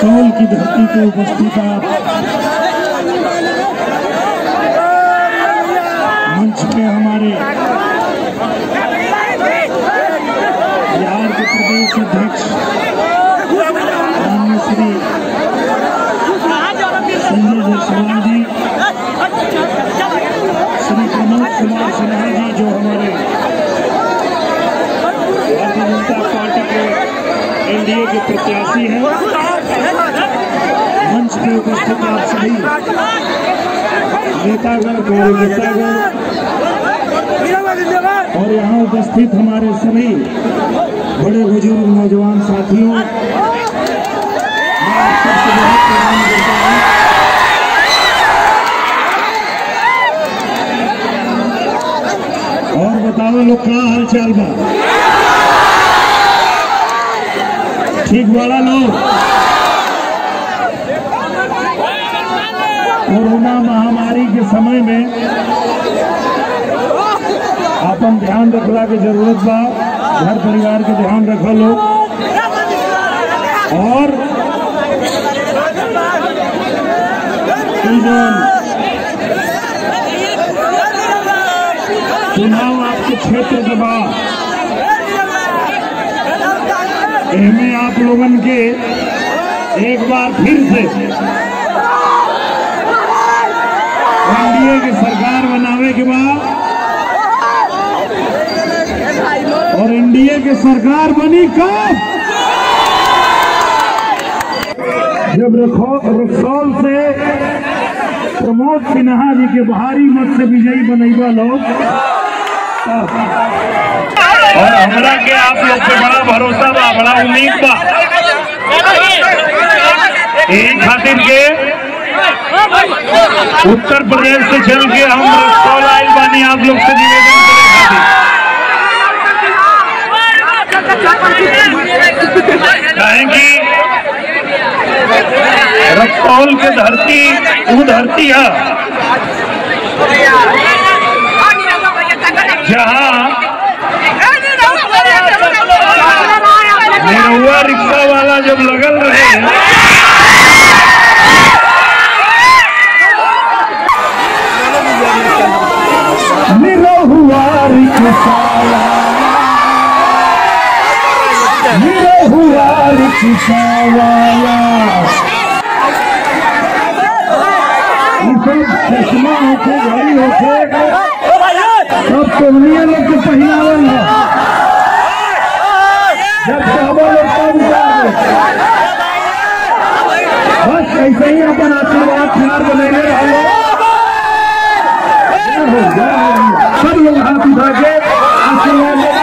रक्सौल की धरती पे उपस्थित आप मंच पे हमारे बिहार के प्रदेश अध्यक्ष माननीय श्री संजय जायसवाल जी श्री प्रमोद कुमार सिन्हा जी जो हमारे भारतीय जनता पार्टी के एनडीए के प्रत्याशी हैं मंच पे उपस्थित आप सभी नेतागण कार्यकर्तागण और यहाँ उपस्थित हमारे सभी बड़े बुजुर्ग नौजवान साथियों मैं आप सबको बहुत प्रणाम करता हूँ और बताओ लोग का हाल चाल बा ठीक वाला लोग कोरोना महामारी के समय में अपन ध्यान रखला के जरूरत बा घर परिवार के ध्यान रखो लोग और ई जौन चुनाव आपके क्षेत्र के बाद इनमें आप लोगन के एक बार फिर से एनडीए की सरकार बनावे के बाद और एनडीए की सरकार बनी कब जब रखौ- रक्सौल से प्रमोद सिन्हा जी के भारी मत से विजयी बनैबा लोग तब और हमरा के आप लोग पे बड़ा भरोसा बा बड़ा उम्मीद बा यही खातिर के उत्तर प्रदेश से चल के हम रक्सौल आइल बानी आप लोग से निवेदन करे खातिर काहे कि रक्सौल के धरती वो धरती है जहाँ निरहुआ रिक्शा वाला जब लगल रहे निरहुआ रिक्शा निरहुआ रिक्शा वाला ई सब चश्मा होके घड़ी होके सब तोहनिया लोग के पहनावल है जब चाहबो लोग तब उतार बस ऐसे ही अपन आशीर्वाद खिलार बनेले रहो जय हो, जय हो। सब लोग हाथ उठा के आशीर्वाद लेते